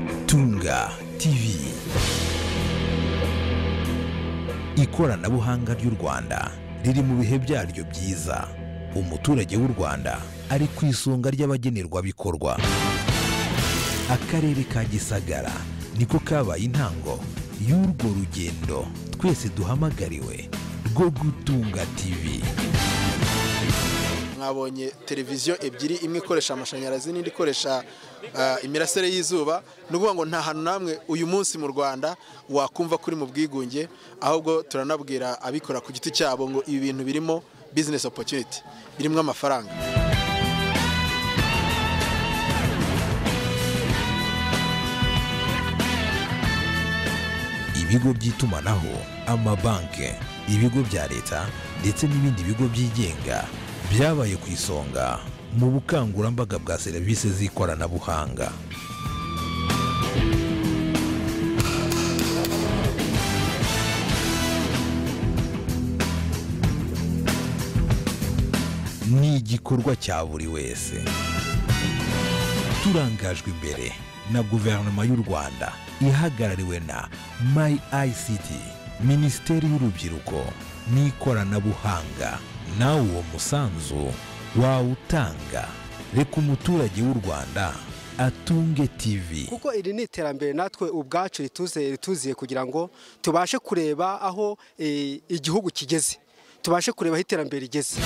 Isanga TV ikoranabuhanga ry'u Rwanda riri mu bihe byaryo byiza umuturage w'u Rwanda ari ku isonga ry'abagenerwabikorwa akarere ka Gisagara niko kabaye intango y'urwo rugendo twese duhamagariwe rwo gutunga TV mwabonye televiziyo ebyiri imwe ikoresha amashanyarazi n'indi ikoresha ah, imirasire y'izuba ni ukuvuga ngo nta hantu namwe uyu munsi mu rwanda wakumva kuri mu bwigunge ahubwo turanabwira abikora ku giti cyabo ngo ibi bintu birimo business opportunity birimo amafaranga ibigo by'itumanaho amabanki ibigo bya leta ndetse n'ibindi bigo byigenga byabaye ku isonga mu bukangurambaga bwa serivisi z'ikoranabuhanga ni igikorwa cya buri wese turangajwe imbere na guverinoma y'u rwanda ihagarariwe na mayi ayisiti minisiteri y'urubyiruko n'ikoranabuhanga nawe uwo musanzu wawutanga reka umuturage w'u rwanda atunge tivi kuko iri ni iterambere natwe ubwacu rituze rituziye kugira ngo tubashe kureba aho eh, igihugu kigeze tubashe kureba aho iterambere rigeze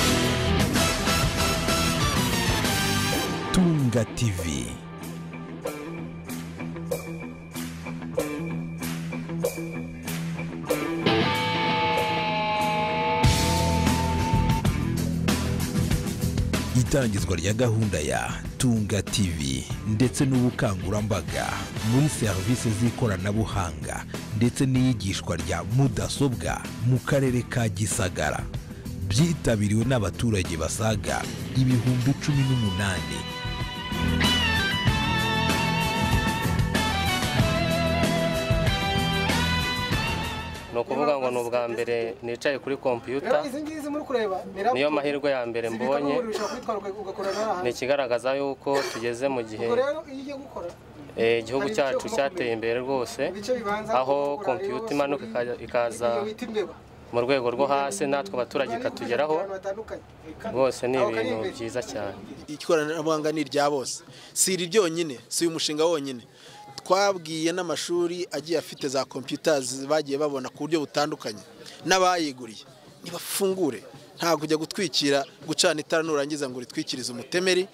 tunga tivi itangizwa rya gahunda ya tunga tv ndetse n'ubukangurambaga muri serivisi z'ikoranabuhanga ndetse n'iyigishwa rya mudasobwa mu karere ka gisagara byitabiriwe n'abaturage basaga ibihumbi cumi n'umunani ni ukuvuga ngo ni ubwa mbere nicaye kuri kompiyuta ngizi muri kureba niyo mahirwe ya mbere mbonye ni ikigaragaza yuko tugeze mu gihe eh, igihugu cyacu cyateye imbere rwose aho kompiyuta imanuka ika- ikaza mu rwego rwo hasi natwe abaturage ikatugeraho rwose ni ibintu byiza cyane ikoranabuhanga ni irya bose si iri ryonyine si uyu mushinga wonyine twabwiye n'amashuri agiye afite za kompiyuta bagiye babona ku buryo butandukanye n'abayiguriye nibafungure ntabwo ujya gutwikira gucana itara nurangiza ngo uritwikirize umutemeri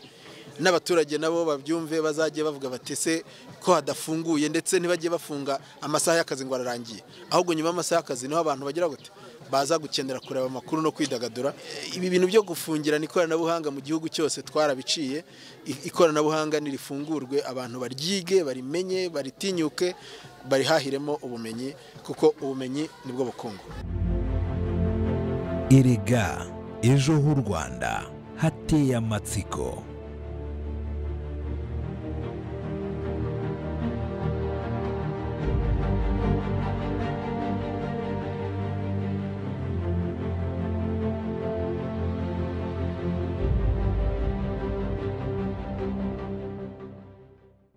n'abaturage nabo babyumve bazajye bavuga bati se ko hadafunguye ndetse ntibajye bafunga amasaha y'akazi ngo ararangiye ahubwo nyuma y'amasaha y'akazi niho abantu bagira gute baza gukenera kureba amakuru no kwidagadura ibi bintu byo gufungirana ikoranabuhanga mu gihugu cyose twarabiciye I- ikoranabuhanga nirifungurwe abantu baryige barimenye baritinyuke barihahiremo ubumenyi kuko ubumenyi nibwo bukungu erega ejo h'u rwanda hateye amatsiko